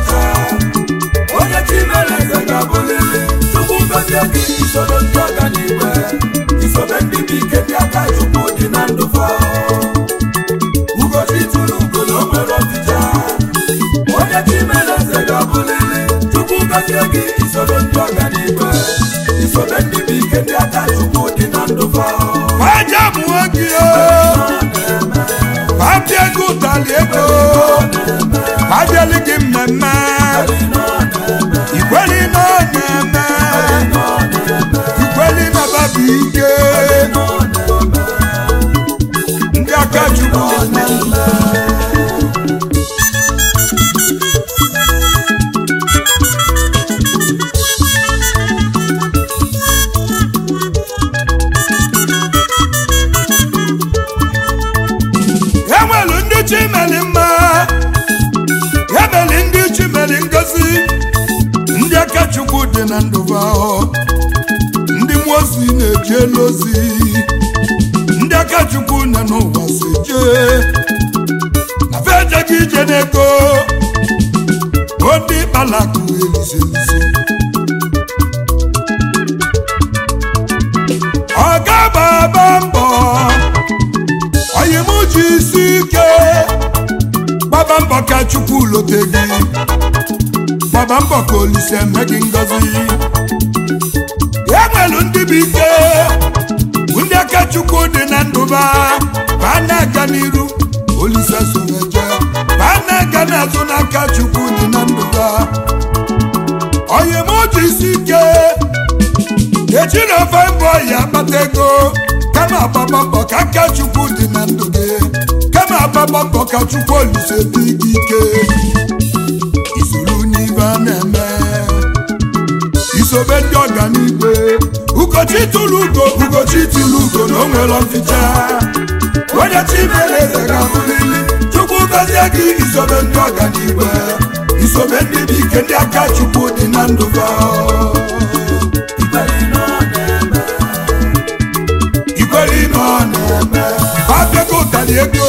ọfịcha onye chimere eze ga-abụlili chukwu gozie gị isoro ndị ọganiigwe isobe ndị bụ ike ndị aka chukwu dị na ndụfa ugochi tụrụ ugo na o nwere ọfịcha onye chimere eze ga-abụlili chukwu gozie gị isoro ndị ọganiigwe isobe ndị bụ ike ndị aka chukwu dị na ndụfa Faja mụọ gị o Fabia ego ụtali ego Fabiali gị mmemme Ikweli na ọ na-eme Ikweli na babu ike Ndị aka chukwu dị na ndụ enwelu ndị chimeli mma emeli ndị chimeli ngozi ndị aka chukwu dị na ndụba ndị mmụọ ozi na-eje elu ozi ndị aka chukwu nọ n'ụwa si jee na fe ejeghị ije n'ego ndị kpalakụ elizi elizi ọ ga-agbaba mbọ onye m ji isi ike gbaba mbọ ka chukwu lote gị gbaba mbọ ka olise eme gị ngọzi e nwelu ndị bụ ike ndị aka chukwu dị na ndụba ka a na-aga n'iru olise soreje ka a na-aga n'azụ n'aka chukwu dị na ndụba onye m ji isi ike ejiri ofe mbọ ya akpata ego kama agbaba mbọ ka aka chukwu dị na ndụ gị kama agbaba mbọ ka chukwu olise dị gị ike isoro n'ibe a na-eme isobe ndị ọganigwe ugochi tụrụ ugo ugochi tụrụ ugo na o nwere ọfịcha onye chi mere eze ga-abụlili chukwu gọzie gị isobe ndị ọganigwe isobe ndị dị ike ndị aka chukwu dị na ndụ gị ikwere ime ọ na-eme abịago ụtali ego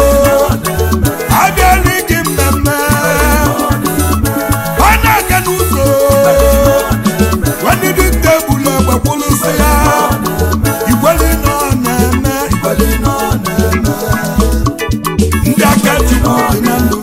abịala gị mmemme ọ na-aga n'ụzọ nwanne dị tebụl egbekwụlụsị ya ikwere ime ọ na-eme ndị aka chukwu dị na ndụ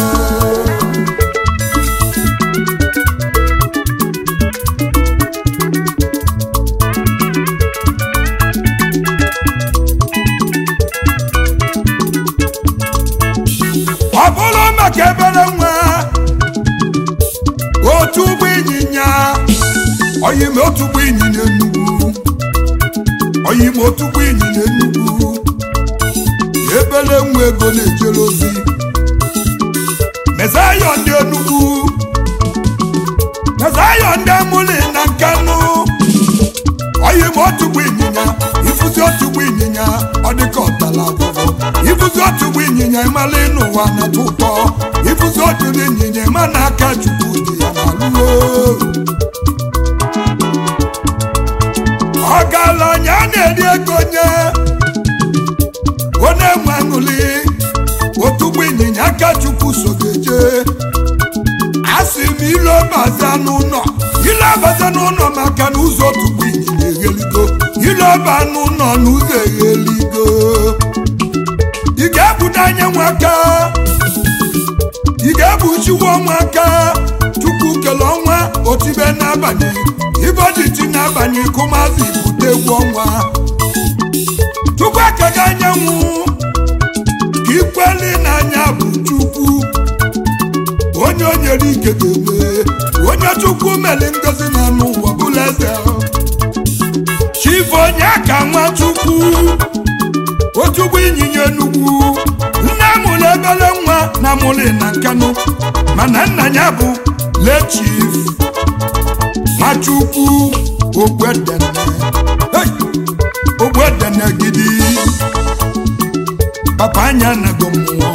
ọ bụrụ maka ebere nwa otu ụgbọ ịnyịnya oyim otu ụgbọ ịnyịnya enugwu oyim otu ụgbọ ịnyịnya enugwu ebere nwa ego na-ejere ozi mezayọ ndị enugwu mezayọ ndị amụlị na nkanụ oyim otu ụgbọ ịnyịnya ifuzi otu ụgbọ ịnyịnya ọ dịka ọtala abụọ ifuzi otu ụgbọ ịnyịnya ịmala n'ụwa na-atọ ụtọ ifuzi otu ụgbọ ịnyịnya ịma na aka chukwu dị ya n'alụo ọgaranya na-eri ego nye onye nwe aṅụli otu ụgbọ ịnyịnya aka chukwu so ga-eje asị m ilo baza n'ụlọ ile abaza n'ụlọ maka na ụzọ otu ụgbọ ịnyịnya egheligo ile ọba n'ụlọ n'ụzọ egheligo ị ga-ebudo anya nwaka ị ga-ebuchiwa ọnwa aka chukwu kele ọnwa otibe n'abalị iboditi n'abalị kụmazi bute egwu ọnwa chukwu ekega anyanwụ ka ikweli n'anya bụ chukwu onye o nyere ike ga-eme onye chukwu mere ngozi na anụ ụwa bụla eze chifu onye ka nwa chukwu otugbo ịnyịnya enugwu nne mụrụ ebere nwa na mụrụ na nkanụ mana nna ya bụ lechif machukwu ogwedene Hey! ogwedene gidi papa anya nago mmụọ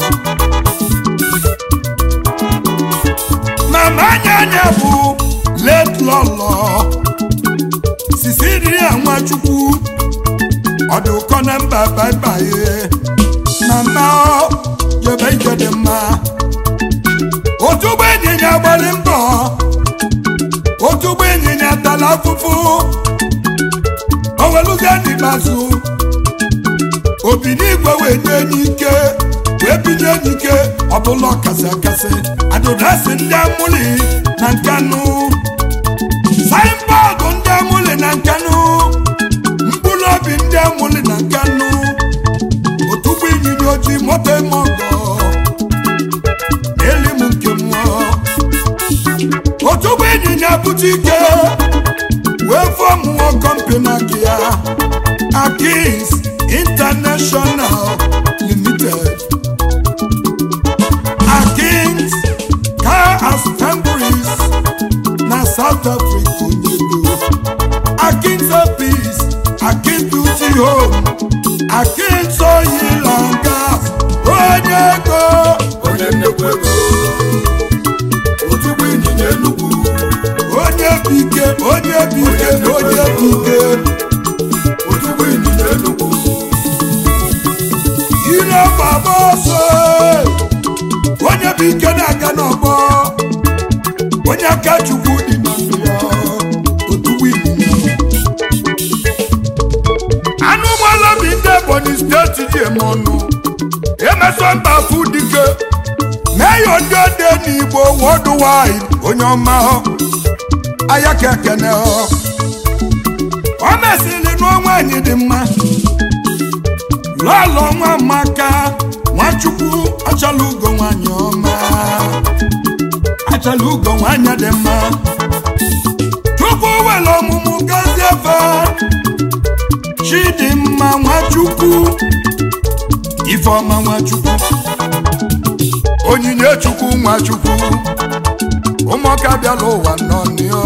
mama anya anya bụ let lọlọ sisiria nwachukwu ọdụkọ na mba baibaye mama ọ jebe ije dị mma otu ụgbọ ịnyịnya ịnyịnya gbara mbọ otu ụgbọ ịnyịnya tara afụfụ oweluzie n'ikpeazụ obi n'igwe wee nye enyi ike wee binye enyi ike ọbụla ọkasị akasị adụdasị ndị amụli na nkanụ saịnbọọdụ ndị amụli na nkanụ mkpụrụ obi ndị amụli na nkanụ otugbo ịnyịnya ojii moto eme ọgọ n'eli m nke mmụọ otugbo ịnyịnya bute ike wee fọmụọ kọmpani aka ya akins international limited akins car assemblies na south africa onyego akins office akins beauty home akins oil and gas onye ego onye nnekwu ego otugbo ịnyịnya enugwu onye bike onye bike onye bike otugbo ịnyịnya enugwu ire baba ọsọ onye bụ ike na-aga n'ọgbọ onye aka chukwu dị na ndụ ya otugbo ịnyịnya anụ ụgbọala bi ndị ebonyi steeti ji eme ọnụ emeso mba afụ dike meyo ndị ode n'igbo worldwide onye ọma aya ka ekene ọ o mesịrị n'ọnwa anyị dị mma lọlọ nwa maka nwachukwu achala ugo nwanyị ọma achala ugo nwanyị dị mma chukwu were ọmụmụ gazie efe chidimma nwachukwu ifeọma nwachukwu onyinye chukwu nwachukwu ụmụaka bịala ụwa nọnịọ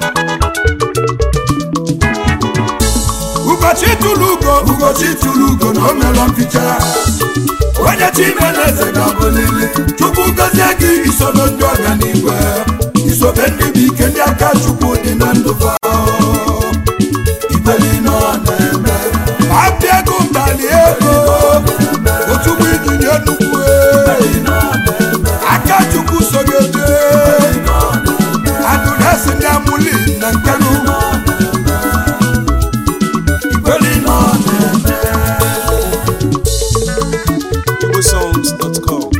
ụbọchị tụrụ ugo ụbọchị tụrụ ugo na o melọ mficha onye chimeleze ga-abụlili chukwu gozie gị isobe ndị ọganigwe isobe ndị bụ ike ndị aka chukwu dị na ndụ fa ibeli nọ na-eme abịa ego ụtalị ego otugbo ịnyịnya nnukwu aka chukwu sogoje adụresi ndị amụli na nkanụ ibeli nọ na-eme igbosongs.com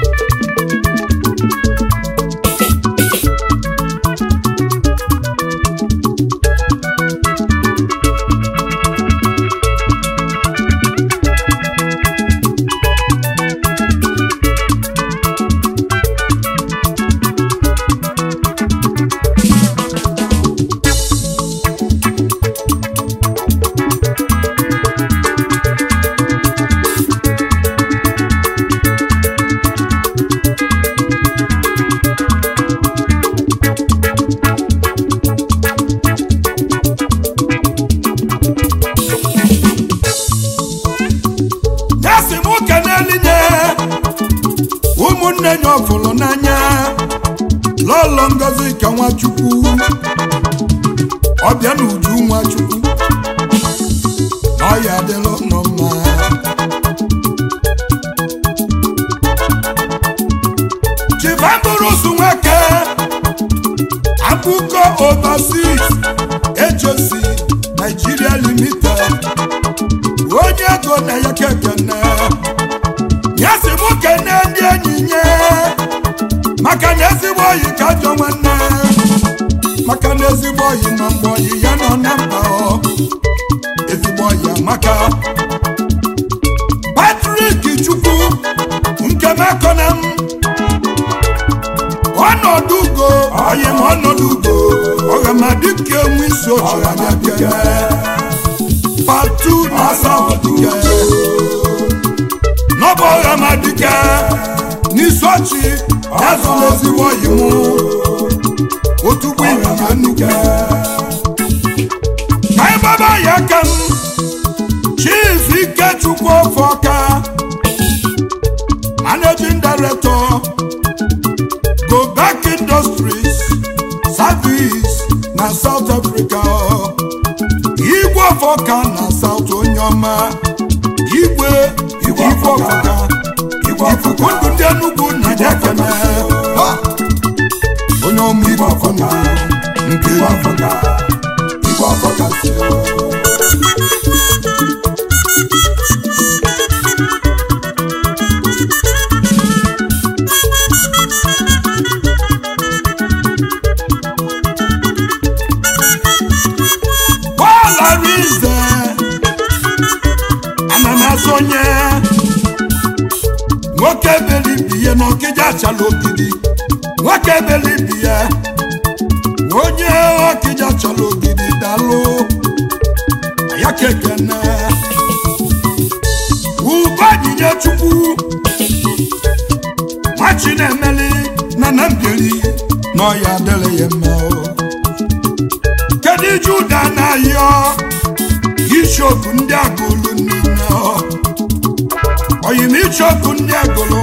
ya si m kenelinye ụmụnne nya ọfụlụ n'anya lọlọ ngozi ka nwachukwu ọbịa na uju nwachukwu na ọya adịlụ nọ mma chivamburusu nweke akụkọ overseas ejosi nigeria limited onye ego na ya kekene ya si mụ kene ndị enyi nye maka na ezigbo oyi ka ajọ nwanne maka na ezigbo oyi ma mgbe oyi ya nọ na mba ọ ezigbo oyi amaka patrik chukwu nke mekọna m ọnọdụ ugo oyi m ọnọdụ ugo ọghamadike enwe isi ochi anya kene patu asawadike n'ọbụ ọghamadike n'isochi ya zụrụ ezigbo oyi mụ otugbo ịnyịnya nnukwu ka ịgbaba ya aka m chief ikechukwu ofe ọka managing director go back industries service na south africa igwe ọfọka na south onye ọma igwe igwe ọfọka igwe ikuku ndụ ndị enugwu na jakene onye ọma igwe igwe ọfọ ka nke igwe ọfọ ka igwe ọfọ ka si o Paul Arinze ana m asonye nwoke belibi ya na ọkịja achala ogidi nwoke belibi ya onye ọkịja chọrọ ogidi dalụ ya kekene ubajinye chukwu nwachi na-emeli na na mbiri na ọya adịrị ya mma o. kedu ije ụda na-ayọ isiokwu ndị agụlụ niile ọ oyim isiokwu ndị agụlụ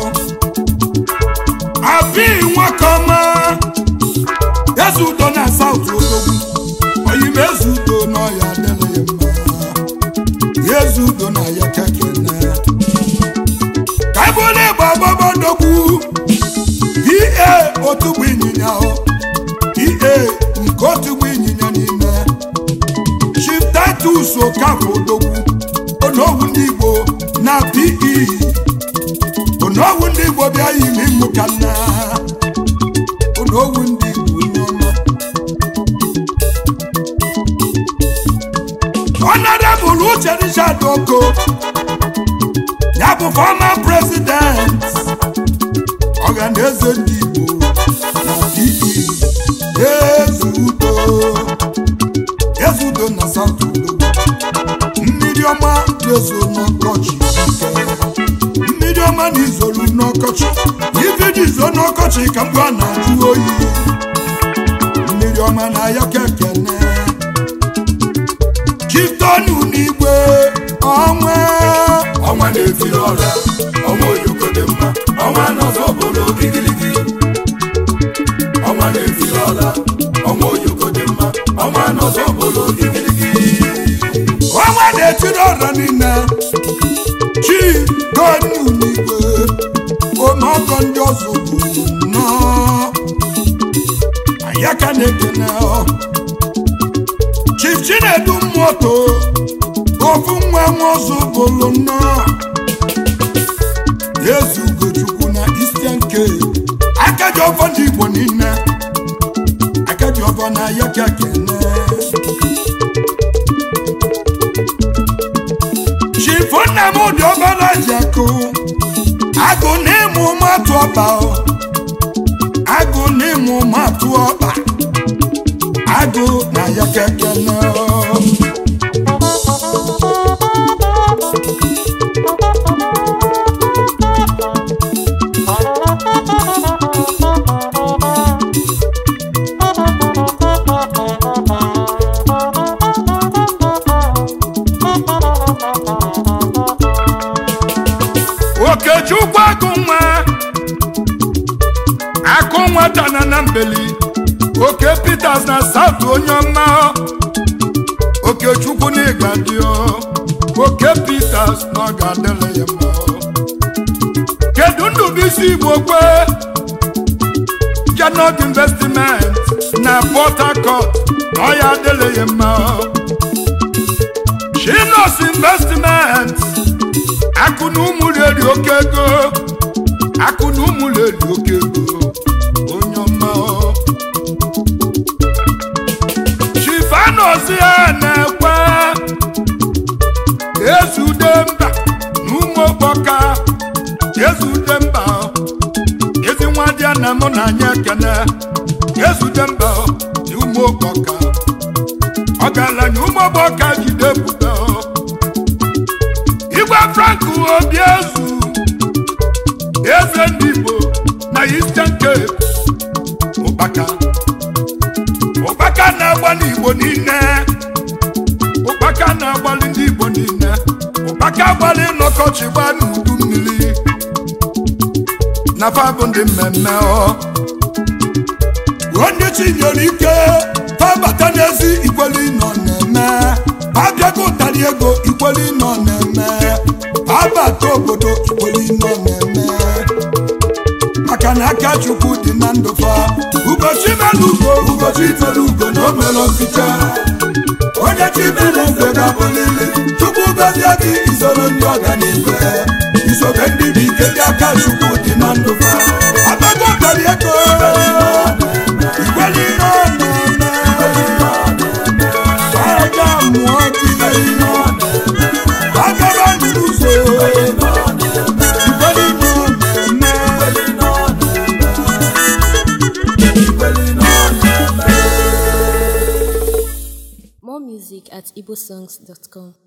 abi nwoke ọma eze udo na saut odogwu oyim eze udo na ọya adịghị ya mma eze udo na ya kekene ka ebule ịgba agbaba odogwu pa otugbu ịnyịnya ọ pa nke otugbu ịnyịnya niile chief titus okafọ odogwu onowu ndị igbo na pe onowu ndị igbo bịa yiri ịmụ ka nna onowu ndị igbo onye ọma honorable uche richard oko ya bụ former president ọhaneze ndị igbo na pe eze udo eze udo na south udo mmiri ọma na-ezo n'ọkọchị ike mmiri ọma na izolu n'ọkọchị ife ji zo n'ọkọchị ka mgbe a na-ajụ oyi mmiri ọma na ya kekene chitonu n'igwe ọnwa ọnwa na-etiri ọra ọnwa oyoko dị mma ọnwa n'ọzọ obodo igiligi ọnwa na-etiri ọra ọnwa oyoko dị mma ọnwa n'ọzọ obodo igiligi ọnwa na-etiri ọra niile chi gonu n'igwe omeọgọ ndị ọzọ bụ nnọọ ya ka na-ekene ọ chief chinedu moto ofu nwa nwa ọzọ bụlụ nnọọ eze ugochukwu na eastern cape akaji ọfọ ndị igbo niile akaji ọfọ na ya ka kene chief nnamdị ọbara ji akụ agụ n'ịmụ matụ ọba ọ. agụ n'ịmụ matụ ọba agụ na ya kekene ọ. okechukwu agụ nwa akụ nwata na na mbeli oke peters na south onye ọma okechukwu na ịga dị oke peters na ọ ga-adịrị ya mma kedu ndụbụisi igbo kwe janot investment na port harcourt na ọ ya adịrị ya mma chinos investment akụ na ụmụ reri oke ego akụ na ụmụ reri oke ego onye ọma ọ. chifanozi ya na-ekwe ezude mba na ụmụ okpoka ezude mba ọ. ezi nwa dị na mụ na anyị ekene ezude mba ọ, na ụmụ okpoka ọgaranya ụmụ okpoka jide pụta ọ. igwe frank obi ezu eze ndị igbo na eastern cape ụkpaka ụkpaka na-agbalị igbo niile ụkpaka na-agbalị ndị igbo niile ụkpaka gbalị n'ọkọchị gba n'udu mmiri na fabụ ndị mmemme ọ onye chinyere ike fabata n'ezi ikweli nọ na-eme abịago ụtarị ego ikweli nọ na-eme abata obodo ikweli nọ na-eme maka na aka chukwu dị na ndụ fa ụbọchị mere ugo ụbọchị tere ugo na o mere mficha onye chi mere eze ga-abụlili chukwu gọzie gị isoro ndị ọganiigwe isobe ndị bụ ike ndị aka chukwu dị na ndụ fa abago kpari ego ikweli ihe ọ na-eme aja mụọ gị agaba n'ụzọ ikweli ihe ọ na-eme More music at igbosongs.com.